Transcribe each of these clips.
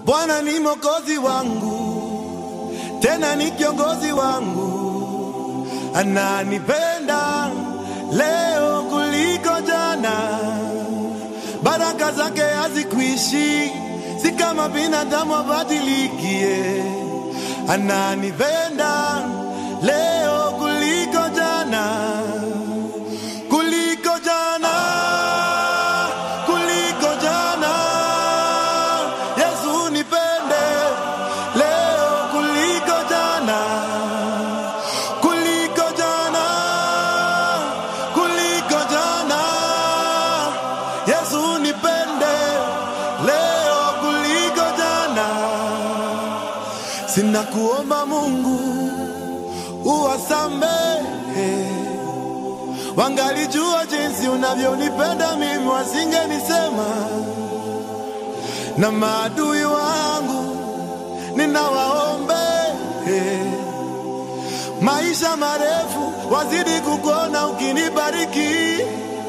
Bwana ni mwokozi wangu, tena ni kiongozi wangu, ananipenda leo kuliko jana. Baraka zake hazikuishi, si kama binadamu abadilikie. Ananipenda leo kuliko jana, kuliko jana, kuliko jana. Yesu nipende leo kuliko jana, kuliko jana, kuliko jana. Yesu nipende leo kuliko jana. Sina kuomba Mungu uwasamehe, wangalijua jinsi unavyonipenda mimi, wasingenisema na maadui wangu ninawaombe maisha marefu, wazidi kukuona ukinibariki.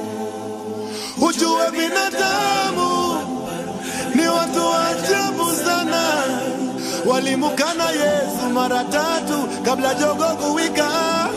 Ujue binadamu ni watu wa ajabu sana, walimukana Yesu mara tatu kabla jogo kuwika.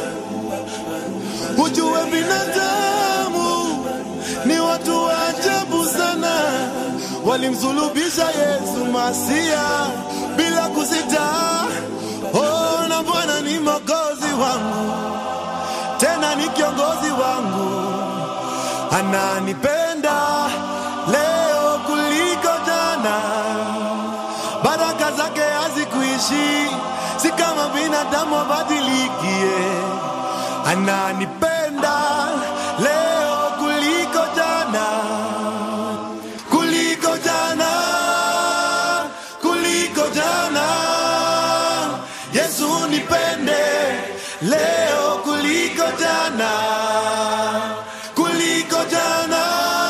Ujue binadamu ni watu wa ajabu sana, walimsulubisha Yesu Masia bila kusita. Oh, na Bwana ni mwokozi wangu, tena ni kiongozi wangu, ananipenda leo kuliko jana. Baraka zake hazikuishi, si kama binadamu abadilikie. Ananipenda leo kuliko jana, kuliko jana, kuliko jana. Yesu nipende leo kuliko jana, kuliko jana,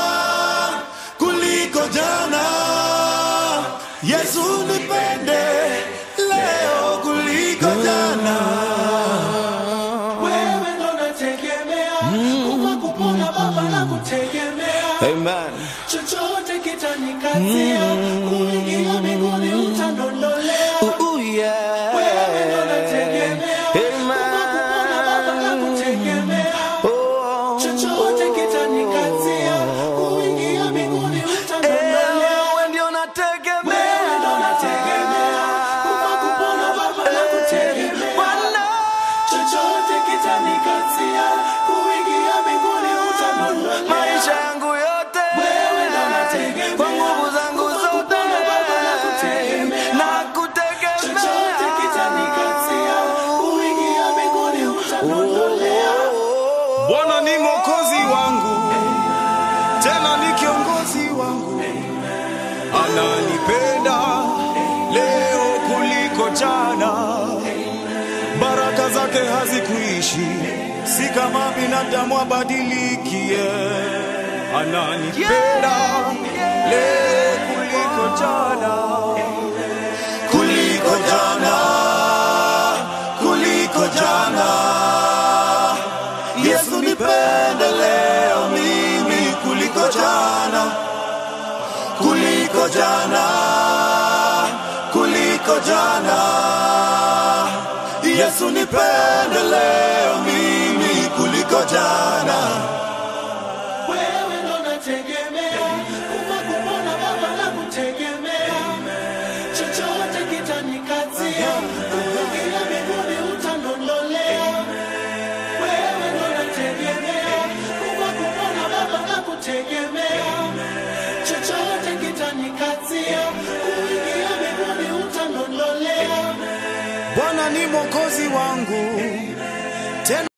kuliko jana. Yesu nipende leo kuliko jana. Wewe ndo nategemea, kufa kupona Baba na kutegemea, Amen. chochote kitanikazia, kuingia mbinguni utandondolea. Ooh, yeah. Wewe ndo nategemea, kufa kupona Baba na kutegemea, Oh, chochote kitanikazia, kuingia mbinguni utandondolea. Wewe ndio Wewe ndo nategemea. nategemea, kufa kupona Baba na kutegemea. Bwana. chochote kitanikazia kuingia mbinguni utandondolea. maisha yangu yote Wewe ndo nategemea. kwa nguvu zangu Kufa zote kupona Baba na kutegemea. na chochote kitanikazia kuingia mbinguni utandondolea. Bwana ni mwokozi wangu, tena ni kiongozi wangu, ananipenda leo kuliko jana. Baraka zake hazikuishi, si kama binadamu abadilikie. Ananipenda leo kuliko jana, kuliko jana, kuliko jana. Yesu nipende leo mimi kuliko jana, kuliko jana, kuliko jana. Yesu nipende leo mimi kuliko jana. Wewe ndo nategemea, kufa kupona Baba na kutegemea. Chochote kitanikazia, kuingia mbinguni utandondolea. Wewe ndo nategemea, kufa kupona Baba na kutegemea. Chochote kitanikazia, kuingia mbinguni utandondolea. Bwana ni mwokozi wangu,